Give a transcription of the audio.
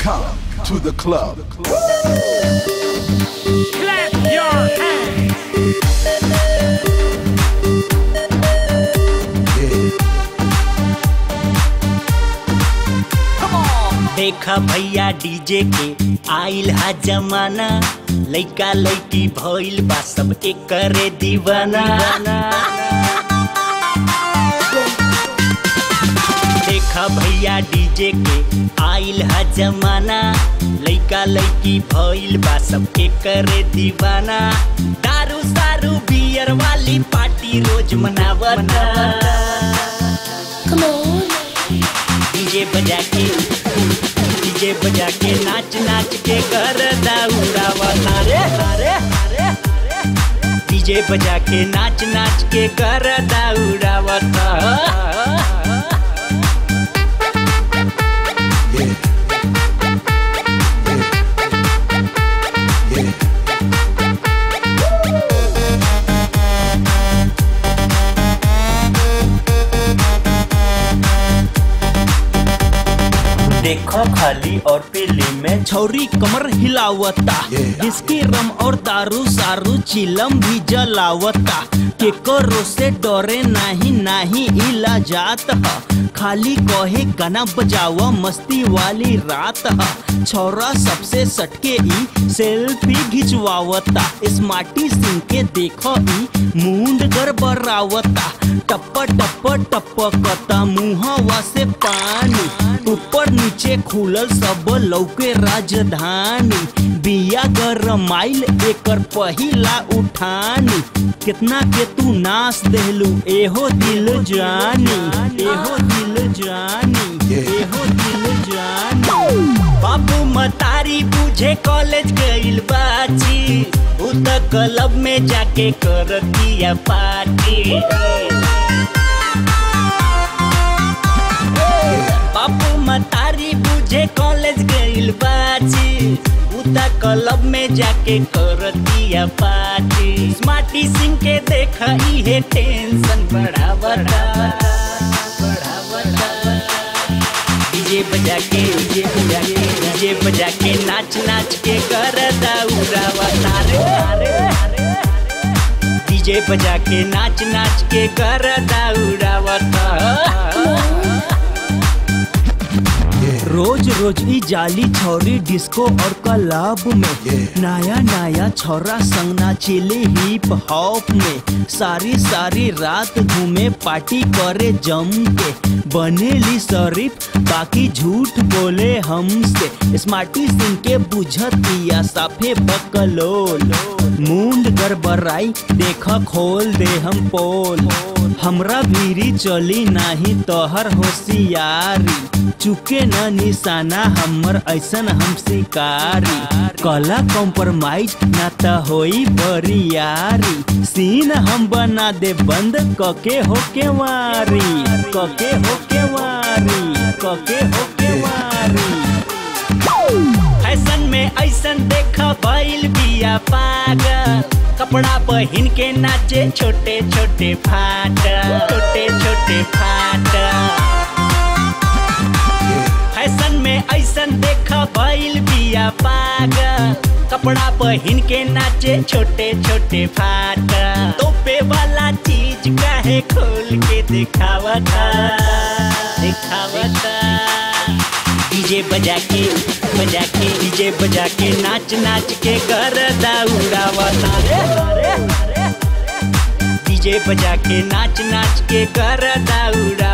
Welcome to the club. Clap your hands. देखा भैया DJ के आइल हा जमाना लइका लइकी भइल बा सब एकरे दीवाना देखा भैया डीजे के आइल हा जमाना लइका लइकी भइल बा सब एकरे दीवाना दारू सारू बियर वाली पार्टी रोज मनावता डीजे बजा के डीजे बजा के नाच नाच के कर उड़ावता रे अरे अरे डीजे बजा के नाच नाच के कर उड़ावता देखो खाली और पीली में छौरी कमर हिलावता इसकी रम और दारू सारू चिलम भी जलावता के करो से डरे नाही नाही इला जात ह खाली कहे गाना बजावा मस्ती वाली रात ह छौरा सबसे सटके ई सेल्फी घिचवावता स्मार्टी सिंह के देखो ई मुंड गड़बड़ावता टप टप टपकता मुहवा से पानी ऊपर नीचे खुलल सब लौके राजधानी बिया गरमाइल एकर पहिला उठानी कितना के तू नाच देहलू एहो दिल जानी एहो दिल जानी एहो दिल जानी बाबू मतारी बुझे कॉलेज गइल बाची उ त क्लब में जाके कर दिया पार्टी बापू मतारी बुझे कॉलेज गइल बाची उता क्लब में जाके कर दिया पार्टी स्मार्टी सिंह के देख इहे टेंशन बढ़ावता बढ़ावता डीजे बजा के डीजे बजा के डीजे बजा के नाच नाच के कर उड़ावता रे अरे डीजे बजा के नाच नाच के कर उड़ावता रोज रोज ई जाली छौरी डिस्को और क्लब में नया नया छौरा संग नाचिले हिप हॉप में सारी सारी रात घूमे पार्टी करे जम के बनेली शरीफ बाकी झूठ बोले हमसे स्मार्टी सिंह के बुझतिया साफे बकलोल मुंड गड़बड़ाई देख खोल दे हम पोल हमरा भीरी चली नाही तोहर होशियारी चुके न निशाना हमर ऐसन हम शिकारी कला कॉम्प्रोमाइज न त होई बरियारी सीन हम बना दे बंद कके होके वारी कके होके वारी कके होके वारी फैशन में ऐसन देख भइल बिया पागल कपड़ा पहन के नाचे छोटे छोटे फाट छोटे छोटे फाट फैशन में ऐसन देख भइल बिया पागल कपड़ा पहन के नाचे छोटे छोटे फाट तोपे वाला चीज काहे खोल के दिखावता दिखावता डीजे बजा के बजा के डीजे बजा के नाच नाच के कर उड़ावता रे डीजे बजा के नाच नाच के कर उड़ा